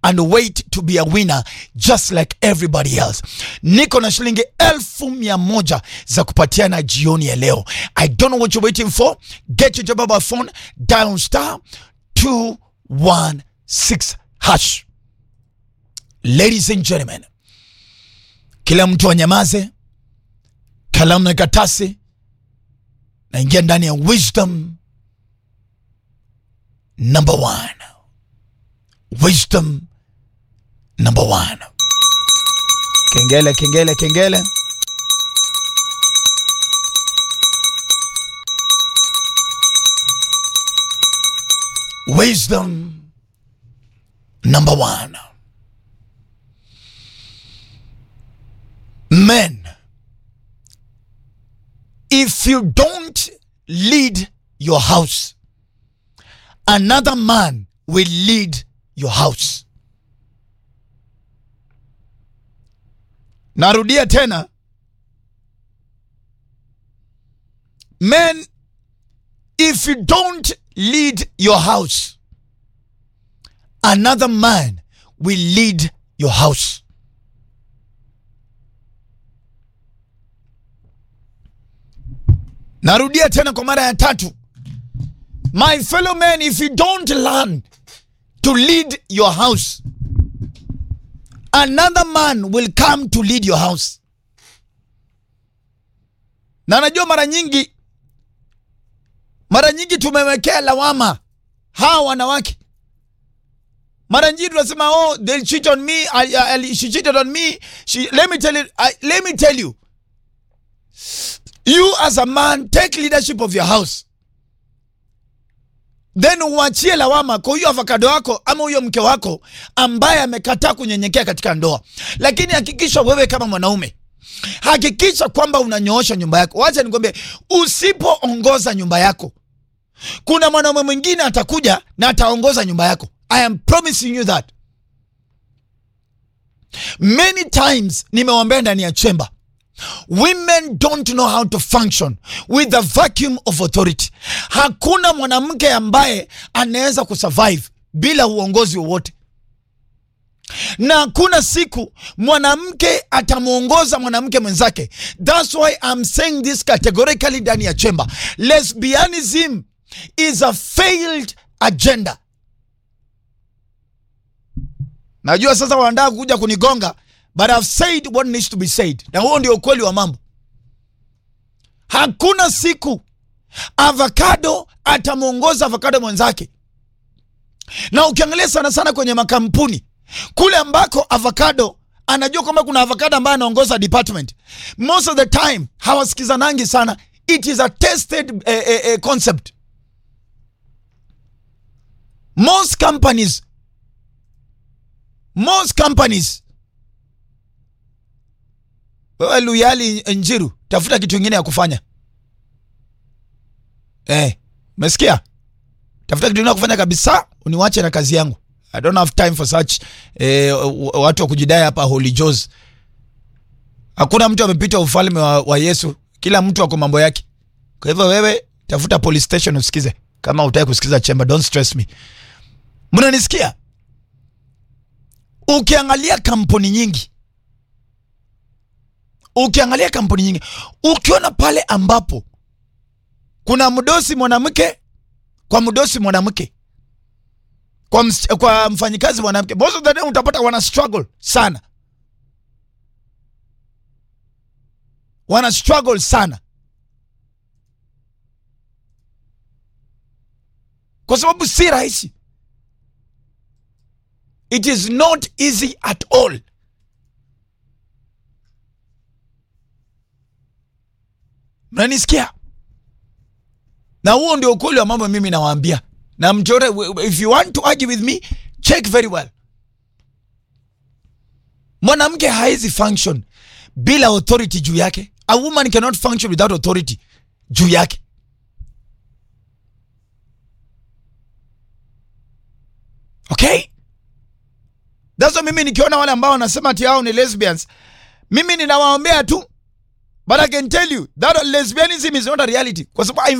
and wait to be a winner just like everybody else. Niko na shilingi elfu mia moja za kupatiana jioni ya leo. I don't know what you're waiting for. Get your mobile phone, dial star 216 hash. Ladies and gentlemen, kila mtu anyamaze, kalamu na karatasi, naingia ndani ya wisdom number one. Wisdom number one. Kengele, kengele, kengele. Wisdom number one. Men, if you don't lead your house, another man will lead your house. Narudia tena. Men, if you don't lead your house, another man will lead your house. Narudia tena kwa mara ya tatu. My fellow men, if you don't learn to lead your house, another man will come to lead your house. Na najua mara nyingi, mara nyingi tumewekea lawama hawa wanawake. Mara nyingi tunasema oh, they cheat on me, I, I, she cheated on me. She, let me tell you, I, let me tell you, you as a man take leadership of your house then uachie lawama kwa huyo avocado wako ama huyo mke wako ambaye amekataa kunyenyekea katika ndoa. Lakini hakikisha wewe kama mwanaume, hakikisha kwamba unanyoosha nyumba yako. Wacha nikwambie, usipoongoza nyumba yako, kuna mwanaume mwingine atakuja na ataongoza nyumba yako. I am promising you that. Many times nimewambia ndani ya chemba Women don't know how to function with the vacuum of authority. Hakuna mwanamke ambaye anaweza kusurvive bila uongozi wowote, na hakuna siku mwanamke atamwongoza mwanamke mwenzake. That's why I'm saying this categorically ndani ya chemba. Lesbianism is a failed agenda. Najua sasa wanataka kuja kunigonga But I've said what needs to be said, na huo ndio ukweli wa mambo. Hakuna siku avocado atamwongoza avocado mwenzake, na ukiangalia sana sana kwenye makampuni kule ambako avocado anajua kwamba kuna avocado ambaye anaongoza department, most of the time hawasikizanangi sana. It is a tested eh, eh, eh, concept. Most companies, most companies wewe Luyali Njiru, tafuta kitu kingine ya kufanya eh, umesikia? Tafuta kitu kingine ya kufanya kabisa, uniwache na kazi yangu. I don't have time for such eh, watu wa kujidai hapa Holy Joes. Hakuna mtu amepita ufalme wa, wa Yesu, kila mtu ako mambo yake. Kwa hivyo wewe tafuta police station usikize, kama utaki kusikiza chemba, don't stress me. Mnanisikia? Ukiangalia kampuni nyingi ukiangalia kampuni nyingi, ukiona pale ambapo kuna mdosi mwanamke kwa mdosi mwanamke kwa, ms, kwa mfanyikazi mwanamke, most of the time utapata wana struggle sana, wana struggle sana, kwa sababu si rahisi. It is not easy at all. Mnanisikia? Na huo ndio ukweli wa mambo mimi nawaambia. Na mchore, if you want to argue with me, check very well. Mwanamke hawezi function bila authority juu yake. A woman cannot function without authority juu yake. Okay? That's why mimi nikiona wale ambao wanasema ati hao ni lesbians, mimi ninawaombea tu But I can tell you that lesbianism is not a reality. Kwa sababu